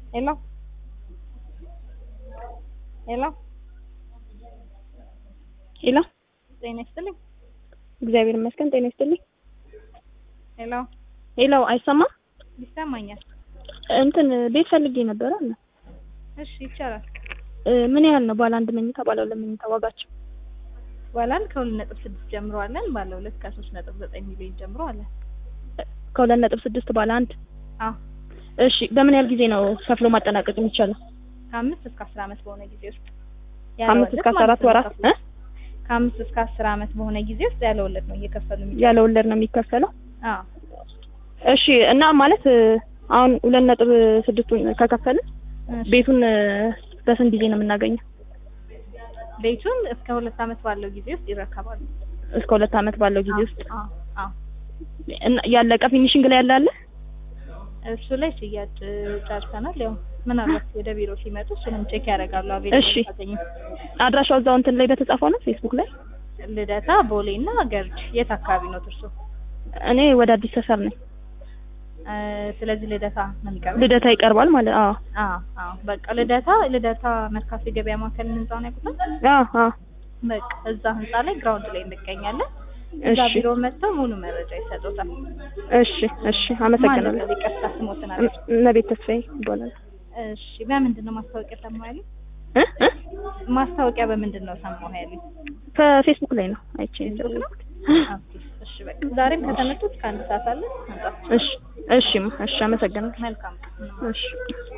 ሄሎ ሄሎ ሄሎ ጤና ይስጥልኝ። እግዚአብሔር ይመስገን። ጤና ይስጥልኝ። ሄሎ ሄሎ አይሰማም? ይሰማኛል። እንትን ቤት ፈልጌ ነበረ እና እሺ ይቻላል። እ ምን ያህል ነው ባለ አንድ መኝታ ባለ ሁለት መኝታ ዋጋቸው? ባለ አንድ ከሁለት ነጥብ ስድስት ጀምሮ አለን። ባለ ሁለት ከሶስት ነጥብ ዘጠኝ ሚሊዮን ጀምሮ አለን። ከሁለት ነጥብ ስድስት ባለ አንድ አዎ እሺ። በምን ያህል ጊዜ ነው ከፍሎ ማጠናቀቅ የሚቻለው? ከአምስት እስከ አስር ዓመት በሆነ ጊዜ ውስጥ ያለ ከአምስት ወለድ እስከ አስራ ማለት አራት ነው ወራት ከፍሎ። እ ከአምስት እስከ አስር ዓመት በሆነ ጊዜ ውስጥ ያለ ወለድ ነው እየከፈሉ የሚ ያለ ወለድ ነው የሚከፈለው? አዎ እሺ። እና ማለት እ አሁን ሁለት ነጥብ ስድስቱን ከከፈልን እሺ። ቤቱን እ በስንት ጊዜ ነው የምናገኘው? ቤቱን እስከ ሁለት ዓመት ባለው ጊዜ ውስጥ ይረከባሉ። እስከ ሁለት ዓመት ባለው ጊዜ ውስጥ አዎ አዎ እና ያለቀ ፊኒሽንግ ላይ ያለ አለ? እሱ ላይ ሽያጭ ጨርሰናል። ያው ምናልባት ወደ ቢሮ ሲመጡ እሱንም ቼክ ያደርጋሉ። እሺ። አቬሌብል ካገኙ አድራሻው እዛው እንትን ላይ በተጻፈው ነው ፌስቡክ ላይ። ልደታ፣ ቦሌ እና ገርጅ የት አካባቢ ነው እርሶ? እኔ ወደ አዲስ ሰፈር ነኝ። እ ስለዚህ ልደታ ነው የሚቀርበው። ልደታ ይቀርባል ማለት አዎ አዎ አዎ በቃ ልደታ ልደታ መርካቶ የገበያ ማዕከል ህንጻውን ያውቁታል? አዎ አዎ በቃ እዛ ህንጻ ላይ ግራውንድ ላይ እንገኛለን። እዛ እሺ ቢሮ መጥተው ሙሉ መረጃ ይሰጡታል። እሺ እሺ አመሰግናለሁ። ማለት ይቅርታ ስሞትን አለ። እመቤት ተስፋዬ ይባላል። እሺ በምንድን ነው ማስታወቂያ ሰማሁ ያሉኝ? እ እ ማስታወቂያ በምንድን ነው ሰማሁ ያሉኝ? ከፌስቡክ ላይ ነው አይቼ ነው ፌስቡክ ነው? የደወልኩት። ኦኬ እሺ በቃ ዛሬም ከተመጡት ከአንድ ሰዓት አለ መምጣት እሺ እሺ እሺ አመሰግናለሁ። መልካም እሺ